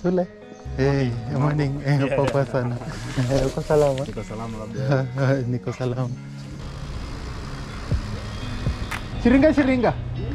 Sule. Hey, morning. Eh, poa sana. Eh, Uko salama? Niko salama labda. Niko salama. Shiringa shiringa.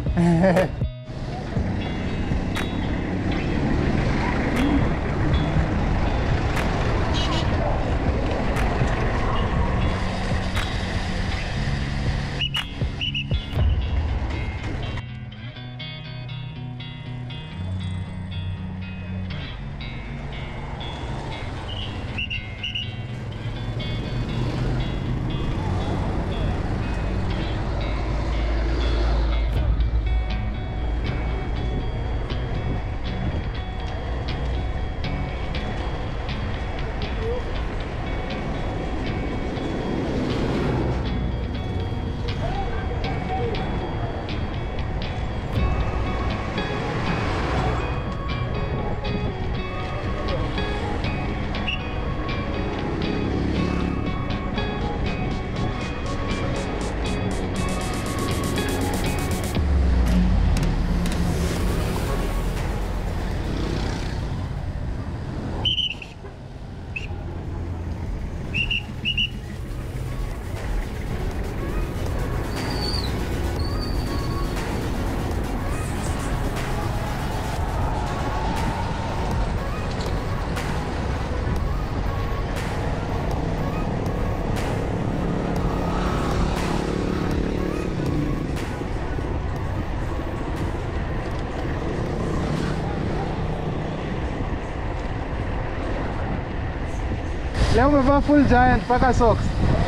Leo umevaa full giant mpaka socks.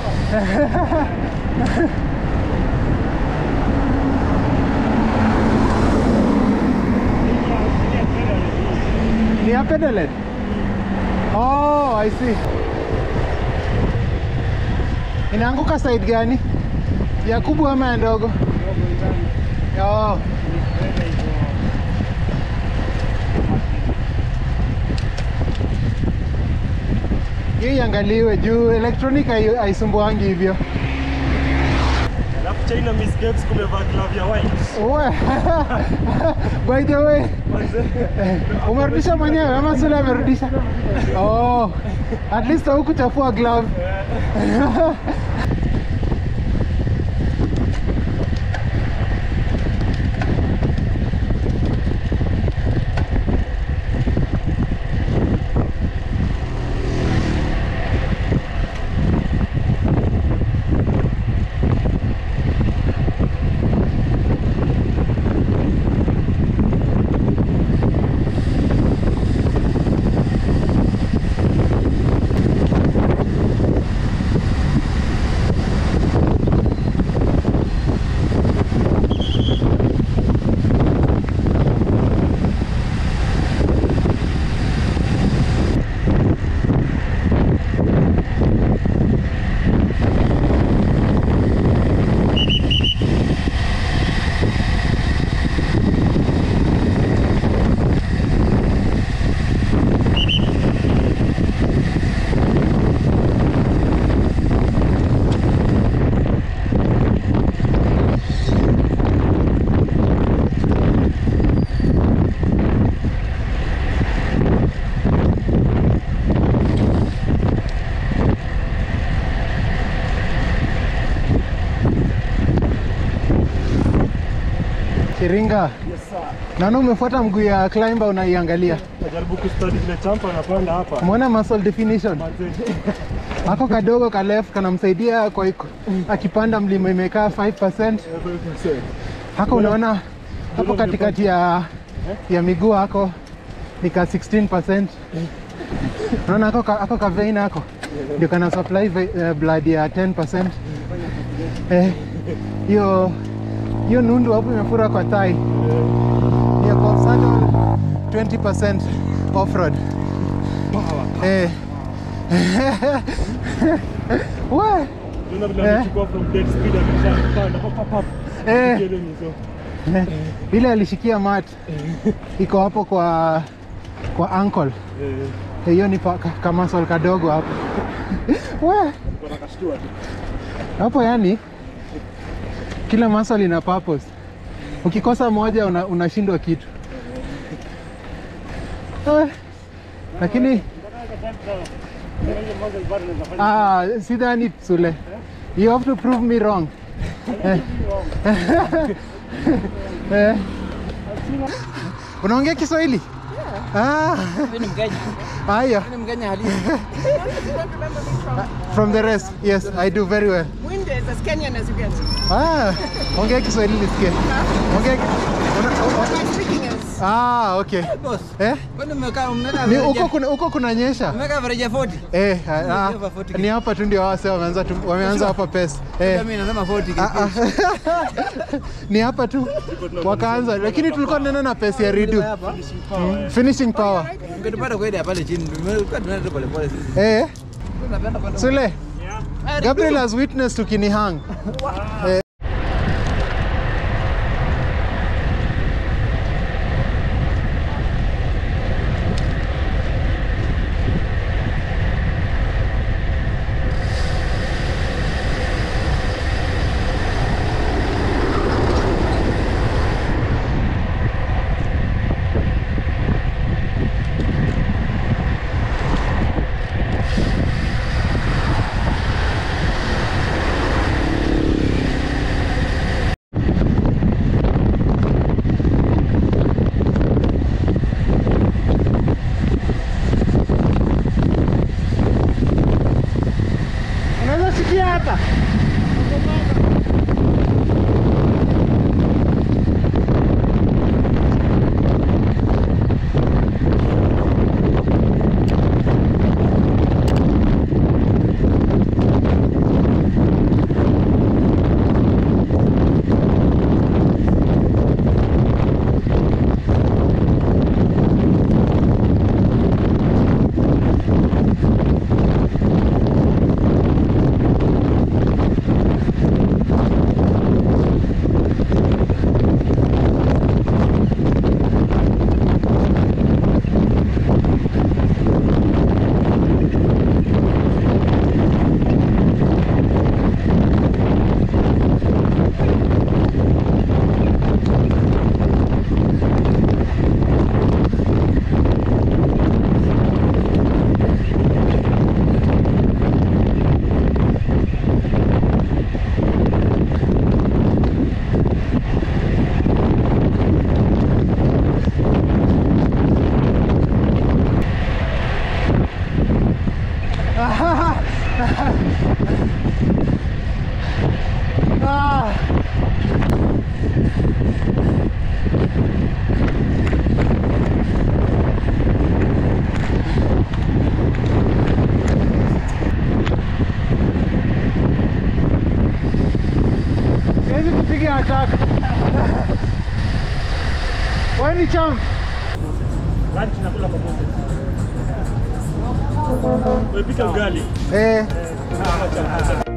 Ni ya pedalet? Oh, I see. Inaanguka side gani? Ya kubwa ama ya ndogo? Oh. Hii iangaliwe juu electronic hai- haisumbuangi hivyo. Alafu China Miss Games kumevaa glove ya white. Uwe. By the way, umerudisha mwenyewe ama Sule amerudisha? Oh, at least haukuchafua glove. Shiringa, Yes sir. naona umefuata mguu ya climber unaiangalia. Najaribu kustudy vile champa anapanda hapa. Umeona muscle definition? Manze. Ako kadogo ka left kanamsaidia kwa iko- akipanda mlima imekaa 5%. Hako unaona hapo katikati ya ya miguu hako ni ka 16%. Unaona hako ka, hako ka vein hako ndio kana supply ve, uh, blood ya 10%. Eh, hiyo hiyo nundu hapo imefura kwa thigh. Hiyo kwa saddle 20% off road. Eh. We. Unaona vile Eh. amechukua from dead speed ameshapanda. Pap pap pap. Eh. Kiele ni so. Eh, ile alishikia mat iko hapo kwa kwa ankle Eh. Eh, hiyo ni pa- ka- kamasol kadogo hapo we Bora kashtua tu. hapo yani kila muscle ina purpose ukikosa moja una- unashindwa kitu Eh, lakini ah, sidhani Sule, you have to prove me wrong. Eh. Eh. Unaongea Kiswahili? Ah, Mimi ni Mkenya. haya. Mimi ni Mkenya halisi. From the rest, yes, I do very well. Mwinde is as Kenyan as you get. Ah, ongea Kiswahili nisikie. Ongea una, My speaking is Ah, okay. Boss. Eh? Kwani mmekaa mmeka Ni uko kuna uko kunanyesha? mmeka average ya 40? Eh, ah, ah, Nimesema 40 ni hapa tu ndio wase wameanza tu- wameanza hapa pesa. Eh. Mimi nasema 40 Ah, ah. ni hapa tu wakaanza, lakini tulikuwa tunaenda na pesa ya redo hapa. finishing power. Ungetupata kwenda pale chini. Tumekuwa tunaenda tu pole pole sisi. Eh, Tunapenda kwenda. Sule, Gabriel has witnessed tukinihang. Eh, Unaweza sikia hata Ah. Siwezi kupiga ataka. Wewe ni champ. Lunch nakula pamoja. Umepika ugali. Eh, Ah, acha, acha.